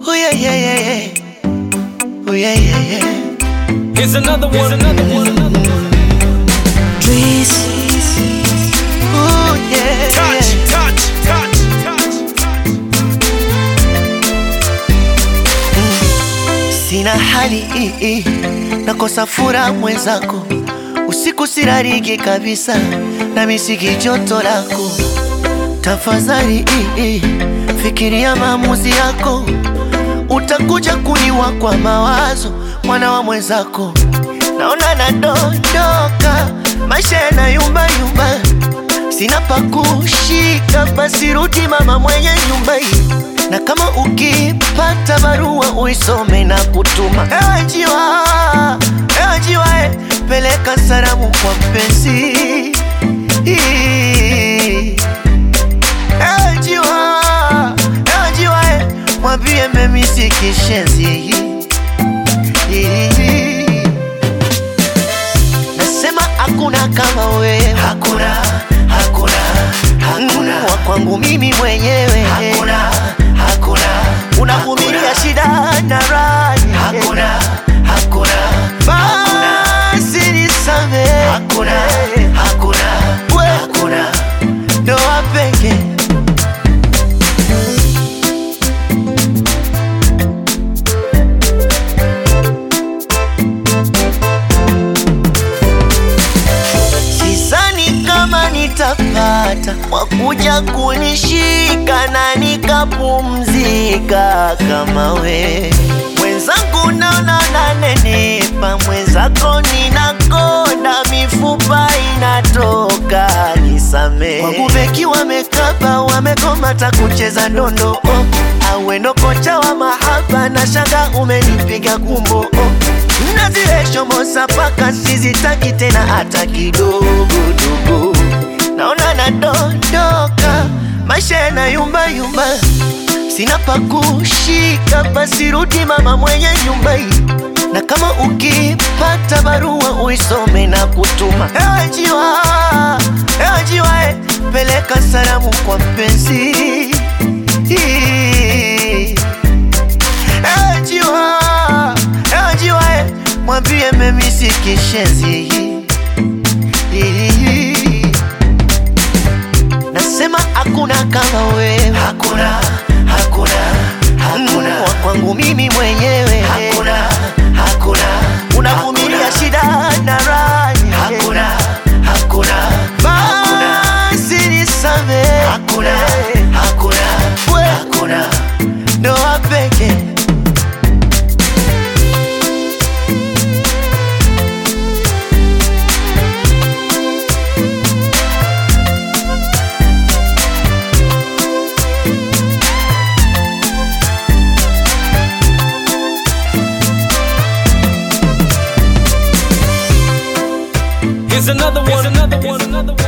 Oh yeah, yeah, yeah, yeah. Oh yeah, yeah, yeah. Here's another one. Here's another one. Another one. Trees. Oh yeah, Touch, yeah. touch, touch, touch, touch. Sina hali ii, nakosa furaha mwenzako, usiku sirariki kabisa, na misiki joto lako. Tafadhali ii, fikiria maamuzi yako, utakuja kuniwa kwa mawazo, mwana wa mwenzako. Naona nadondoka, maisha yanayumba yumba, sina pa kushika, basi rudi mama mwenye nyumba hii na kama ukipata barua uisome na kutuma. Ewe njiwa, ewe njiwa, eh, peleka salamu kwa mpenzi. Ewe njiwa, ewe njiwa, eh, mwambie memisi kishenzi. Nasema hakuna kama wewe, hakuna, hakuna, hakuna wa kwangu mimi mwenyewe, hakuna, hakuna, unavumilia shida na raha, hakuna, hakuna, basi nisamehe, hakuna, hakuna, hakuna, ndoa pekee Sidhani kama nitapata wakuja kunishika na nikapumzika kama we mwenzangu, naona nanenepa, mwenzako ninakonda, mifupa inatoka, nisamee. Kwangu beki wamekaba, wamekomata kucheza ndondo oh. Awendo kocha wa mahaba na shanga umenipiga kumbo oh. Na zile shomosa paka sizitaki tena hata kidogo dogo, naona nadondoka, maisha yanayumba yumba, sina pa kushika, basi rudi mama mwenye nyumba hii, na kama ukipata barua uisome na kutuma. Ewe njiwa, ewe njiwa, eh, peleka salamu kwa mpenzi. Ewe njiwa, ewe njiwa, eh, mwambie memisi kishenzi. Nasema hakuna kama wewe, hakuna, hakuna, hakuna wa kwangu mimi mwenyewe, hakuna, hakuna, unavumilia shida na raha, hakuna, hakuna, basi nisamehe, hakuna, hakuna, hakuna, ndoa pekee Here's another one. Here's another one. Another one.